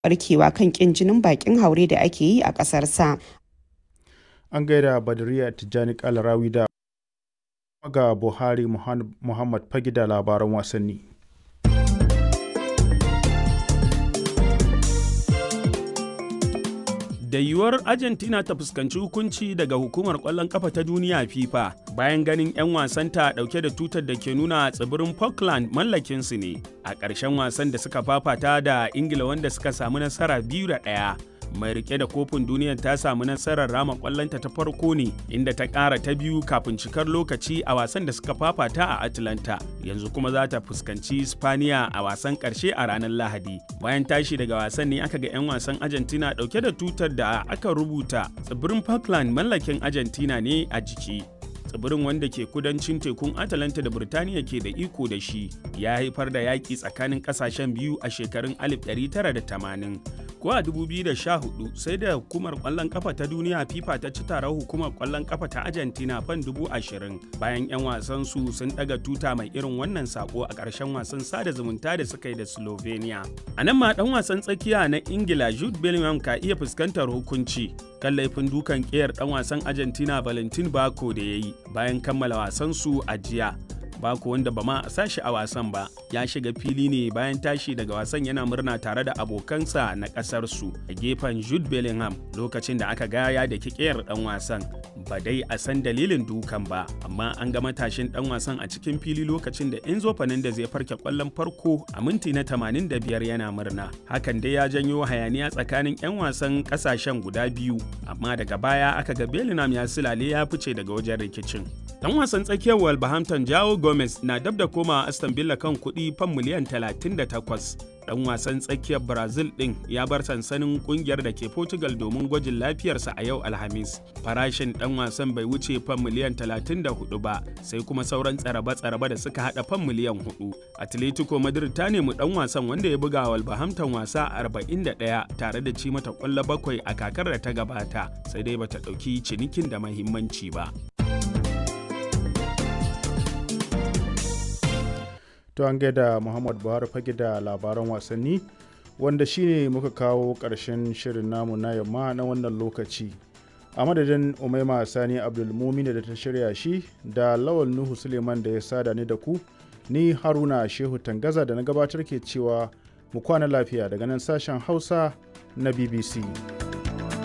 barkewa kan kin jinin bakin haure da ake yi a ƙasarsa. An gaida Badariya Tijjani Kalarawi da ga Buhari Muhammad Fagi da labaran wasanni. da yiwuwar argentina ta fuskanci hukunci daga hukumar kwallon kafa ta duniya fifa bayan ganin 'yan wasanta dauke da tutar da ke nuna tsibirin falkland mallakinsu ne a ƙarshen wasan da suka fafata da ingila wanda suka samu nasara biyu da ɗaya mai rike da kofin duniyar ta samu nasarar rama kwallonta ta farko ne inda ta ƙara ta biyu kafin cikar lokaci a wasan da suka fafata a atlanta yanzu kuma za ta fuskanci spaniya a wasan ƙarshe a ranar lahadi bayan tashi daga wasan ne aka ga 'yan wasan argentina ɗauke da tutar da aka rubuta tsibirin falkland mallakin argentina ne a jiki tsibirin wanda ke kudancin tekun atalanta da birtaniya ke da iko da shi ya haifar da yaƙi tsakanin ƙasashen biyu a shekarun 1980 ko a 2014 sai da hukumar ƙwallon ƙafa ta duniya fifa ta ci taron hukumar ƙwallon ƙafa ta argentina fan 20,000 bayan 'yan wasan su sun ɗaga tuta mai irin wannan sako a ƙarshen wasan sada zumunta da suka yi da slovenia a nan ma ɗan wasan tsakiya na ingila jude bellingham ka iya fuskantar hukunci kan laifin dukan ƙiyar ɗan wasan argentina valentin bako da ya yi bayan kammala wasansu a jiya Bako wanda ba ma a sashi a wasan ba ya shiga fili ne bayan tashi daga wasan yana murna tare da abokansa na kasar su a gefen Jude Bellingham lokacin da aka gaya da kikiyar dan wasan ba dai a san dalilin dukan ba amma an ga matashin dan wasan a cikin fili lokacin da Enzo Fernandez ya farke kwallon farko a minti na 85 yana murna hakan dai ya janyo hayaniya tsakanin 'yan wasan kasashen guda biyu amma daga baya aka ga Bellingham ya silale ya fice daga wajen rikicin dan wasan tsakiyar Wolverhampton Jao Gomez na dab da koma Aston Villa kan kuɗi fan miliyan 38. Dan wasan tsakiyar Brazil ɗin ya bar sansanin kungiyar da ke Portugal domin gwajin lafiyarsa a yau Alhamis. Farashin dan wasan bai wuce fan miliyan 34 ba, sai kuma sauran tsaraba-tsaraba da suka hada fan miliyan 4. Atletico Madrid ta nemi dan wasan wanda ya buga Wolverhampton wasa 41 tare da ci mata kwallo bakwai a kakar da ta gabata, sai dai bata ɗauki cinikin da mahimmanci ba. to an gaida muhammad buhari fage da labaran wasanni wanda shine muka kawo ƙarshen shirin namu na yamma na wannan lokaci a madadin umaima sani abdulmumin da ta shirya shi da lawal nuhu suleiman da ya sada ni da ku ni haruna shehu tangaza da na gabatar ke cewa mu kwana lafiya daga nan sashen hausa na bbc